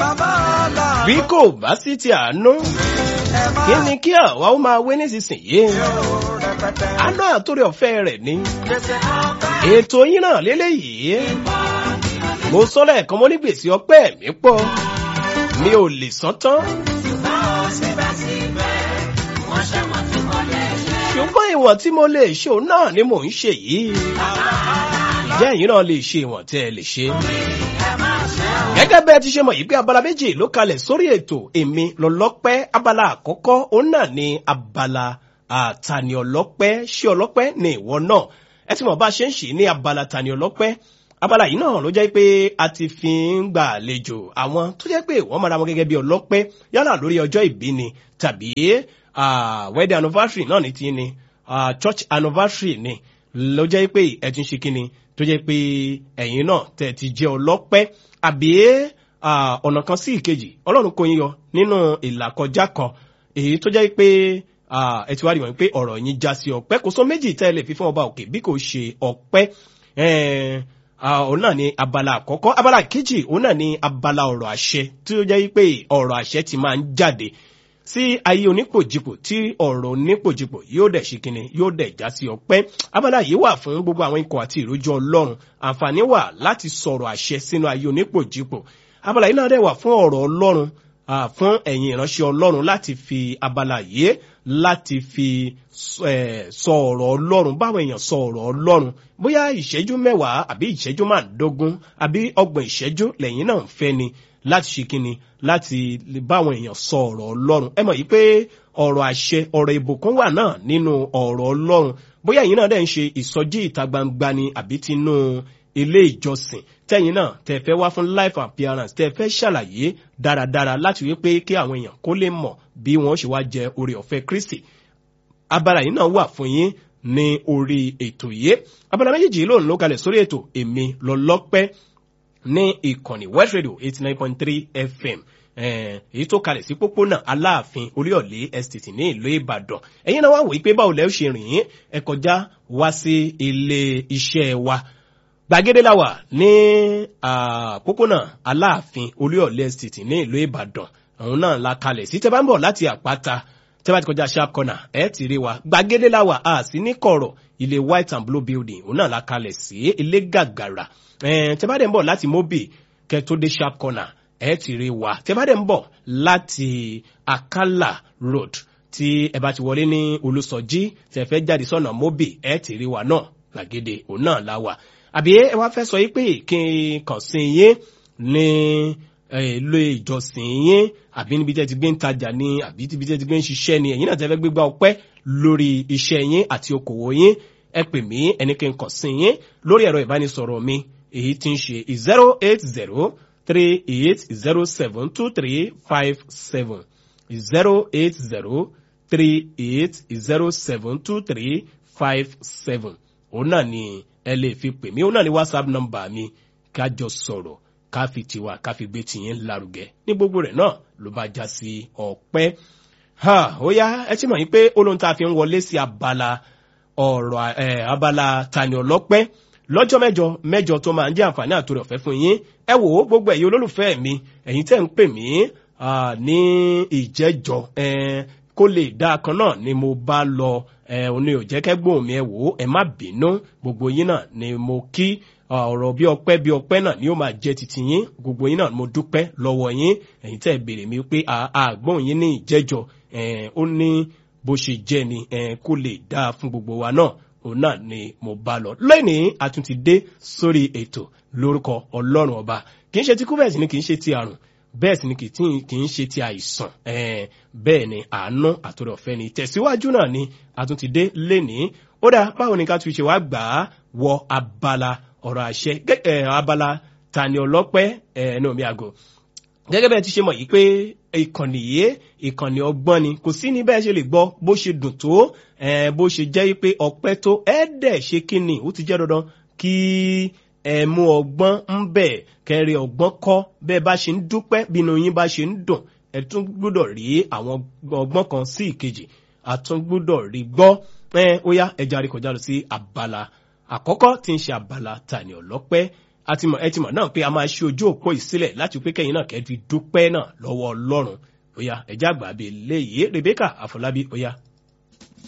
bàbá ọlọ́run. bí kò bá sí ti àánú ẹ máa kí ni kí àwa ó máa wé nísinsìnyí yóò rẹpẹtẹ. àánú àtòrí ọ̀fẹ́ rẹ̀ ni gbèsè ọpẹ́. ètò yín náà lélẹ́yìí mo sọ lẹ́ẹ̀kan mo ní gbèsè ọpẹ́ mi pọ̀ mi ò lè san tán ṣùgbọ́n ìwọ̀n tí mo lè ṣe òun náà ni mò ń ṣe yìí ìjẹ́ ẹ̀yin náà lè ṣe ìwọ̀n tẹ́ ẹ lè ṣe. gẹ́gẹ́ bẹ́ẹ̀ ti ṣe mọ̀ yìí pé abala méjì ló kalẹ̀ sórí ètò èmi lọ́lọ́pẹ́ abala àkọ́kọ́ òun náà ni abala àtàní ọlọ́pẹ́ ṣé ọlọ́pẹ́ ni ìwọ náà ẹ ti mọ̀ bá a ṣe ń ṣe ní abala tàní ọlọ́pẹ́ abala yìí náà ló jẹ́ pé a ti fi ń gbà àlejò àwọn tó jẹ́ pé wọ́n mara wọn gẹ́gẹ́ bí ọlọ́pẹ́ yálà lórí ọjọ́ ìbí ni tàbí ah, wedding anniversary náà ní ti ni ah, church anniversary ni ló jẹ́ pé ẹ̀tún ṣe kíni tó jẹ́ pé ẹ̀yin náà tẹ̀ ti jẹ́ ọlọ́pẹ́ àbí ah, ọ̀nà kan sí ìkejì ọlọ́run kò yín yọ nínú ìlàkọjá kan èyí tó jẹ́ pé ah, ẹ ti wá rí wọn pé ọ̀rọ̀ yín já sí ọpẹ́ kò sọ méjì tẹ́ ẹ lè fi fún ọba òkè bí kò ṣe ọpẹ́ ẹ̀ẹ́n Ah, òun náà ni abala àkọ́kọ́ abala kejì òun náà ni abala ọ̀rọ̀ àṣẹ tí ó jẹ́ pé ọ̀rọ̀ àṣẹ ti máa ń jáde sí ayé onípòjìpò tí ọ̀rọ̀ onípòjìpò yóò dẹ̀ ṣe kinní yóò dẹ̀ já sí ọpẹ́ abala yìí wà fún gbogbo àwọn ikọ̀ àti ìrójú ọlọ́run àǹfààní wà láti sọ̀rọ̀ àṣẹ sínú ayé onípòjìpò abala yìí náà dẹ̀ wà fún ọ̀rọ̀ ọlọ́run ah, fún ẹ̀yin ìránṣẹ́ ọlọ́run láti fi abala yìí láti fi eh, sọ ọ̀rọ̀ ọlọ́run báwọn èèyàn sọ ọ̀rọ̀ ọlọ́run bóyá ìṣẹ́jú mẹ́wàá àbí ìṣẹ́jú márùndógún àbí ọgbọ̀n ìṣẹ́jú lẹ́yìn náà ń fẹ́ ni láti ṣe kíni láti lè báwọn èèyàn sọ ọ̀rọ̀ ọlọ́run ẹ mọ̀ yìí pé ọ̀rọ̀ àṣẹ ọ̀rọ̀ ìbùkún wà náà nínú ọ̀rọ̀ ọlọ́run bóyá ẹ̀yin náà dẹ̀ ń ṣe ìsọjí ìta gbangba ni àbí tinú ilé ìjọsìn tẹ́yìn náà tẹ́ fẹ́ wá fún life appearance tẹ́ fẹ́ ṣàlàyé dáradára láti wí pé kí àwọn èèyàn kó lè mọ̀ bí wọ́n ṣe wá jẹ oore ọ̀fẹ́ kristi abala yìí náà wà fún yín ní orí ètò yìí abala méjèèjì lónìí ló kalẹ̀ sórí ètò èmi lọ́lọ́pẹ́ ní ìkànnì west radio eighty nine point three fm eh, èyí tó kalẹ̀ sí pópónà aláàfin oríọ̀lé estate ní ìlú ìbàdàn ẹ̀yin náà wá wòye pé báwo lẹ́ ó ṣe rìn yín ẹ kọjá wá sí ilé iṣẹ́ wa gbàgede la wà ní ah, pópónà aláàfin oríọ̀lé estate ní ìlú ìbàdàn òun náà la kalẹ̀ sí tẹ́ bá ń bọ̀ láti àpáta tẹ́ bá ti kọjá sharp corner ẹ ti rí wa gbàgede la wà á sí ní kọ̀rọ̀ ilé white and blue building òun náà la kalẹ̀ sí ilé gàgàrà Eh, tẹ́ bá dẹ̀ ń bọ̀ láti mobi kẹ́ tó dé sharp corner ẹ ti rí wa tẹ́ bá dẹ̀ ń bọ̀ láti akala road tí ẹ bá ti wọlé ní olùsọjí tẹ́ fẹ́ jáde sọ́nà mobi ẹ ti rí wa náà gbàgede òun náà la wà àbí ẹ wá fẹ́ sọ yí pé kí n kàn sí yín ní ilé ìjọsìn yín àbí níbi tẹ́ ti gbé ń tajà ní àbí níbi tẹ́ ti gbé ń ṣiṣẹ́ ni ẹ̀yin náà tẹ́ fẹ́ gbégbá ọpẹ́ lórí iṣẹ́ yín àti okòwò yín ẹ pè mí ẹni kí n kàn sí yín lórí ẹ̀rọ ìbánisọ̀rọ̀ mi èyí tí ń ṣe zero eight zero three eight zero seven two three five seven zero eight zero three eight zero seven two three five seven òun náà ni ẹ lè fi pè mí òun náà ni whatsapp number mi ká jọ sọ̀rọ̀ ká fi tiwa ká fi gbé tiyín lárugẹ ní gbogbo rẹ̀ náà ló bá já sí ọpẹ́ ha ó yá ẹ ti mọ̀ yín pé olóhùn tá a fi ń wọlé sí abala ọ̀rọ̀ ẹ̀ abala tani ọlọ́pẹ́ lọ́jọ́ mẹ́jọ mẹ́jọ tó máa ń jẹ́ àǹfààní àtòrè ọ̀fẹ́ fún yín ẹ wò ó gbogbo ẹ̀yin olólùfẹ́ mi ẹ̀yin tẹ́ ń pè mí ní ìjẹ́jọ kó lè dá kan náà ni mo bá lọ òní ò jẹ́ kẹ́gbọ́n mi ẹ wò ó ẹ má bínú gbogbo yín náà ni mo kí ọ̀rọ̀ bí ọpẹ́ bí ọpẹ́ náà ni ó máa jẹ́ titi yín gbogbo yín náà mo dúpẹ́ lọ́wọ́ yín ẹ̀yin tẹ́ béèrè mi pé àgbọ̀n yín ní ìjẹ́jọ ó ní bó ṣe jẹ́ ni kó lè dáa fún gbogbo wa náà òun náà ni mo bá lọ lónìí a tún ti dé sórí ètò lórúkọ ọlọ́run ọba kì í ṣe ti kúbẹ̀sì ni kì í ṣe ti àrùn bẹ́ẹ̀ sì ni kì í ṣe ti àìsàn bẹ́ẹ̀ ni àánú àtòrò ọ̀fẹ́ ni tẹ̀síwájú náà ni a tún ti dé lénìí ó dáa báwo ni ká tún ṣe wá gbà á wọ abala ọ̀rọ̀ àṣẹ abala tani ọlọ́pẹ́ ẹ̀ẹ́nù mi àgọ́ gẹ́gẹ́ bẹ́ẹ̀ ti ṣe mọ̀ yìí pé ìkànnì yìí ìkànnì ọgbọ́n ni kò sí ní bẹ́ẹ̀ ṣe lè gbọ́ bó ṣe dùn tó bó ṣe jẹ́ pé ọpẹ́ tó ẹ̀ẹ́dẹ̀ ṣe kí ni ó ti jẹ́ dandan kí ẹ mú ọgbọ́n ń bẹ̀ kẹrin ọgbọ́n kọ́ bẹ́ẹ̀ bá ṣe ń dúpẹ́ bínú yín bá ṣe ń dùn ẹ tún gbúdọ̀ rí àwọn ọgbọ́n kan sí ìkejì àtún gbúdọ̀ rí gbọ́ ẹ ó yá ẹja rí kọjá lọ sí abala àkọ́kọ́ tí ń ṣe abala tani ọlọ́pẹ́ a ti mọ̀ ẹ ti mọ̀ náà pé a máa ṣe ojú òpó ìsílẹ̀ láti pé kẹ́yìn náà kẹ́ fi dúpẹ́ náà lọ́wọ́ ọlọ́run ó yá ẹ̀já àgbà bíi léyìí Rebecca Àfọlábí ó yá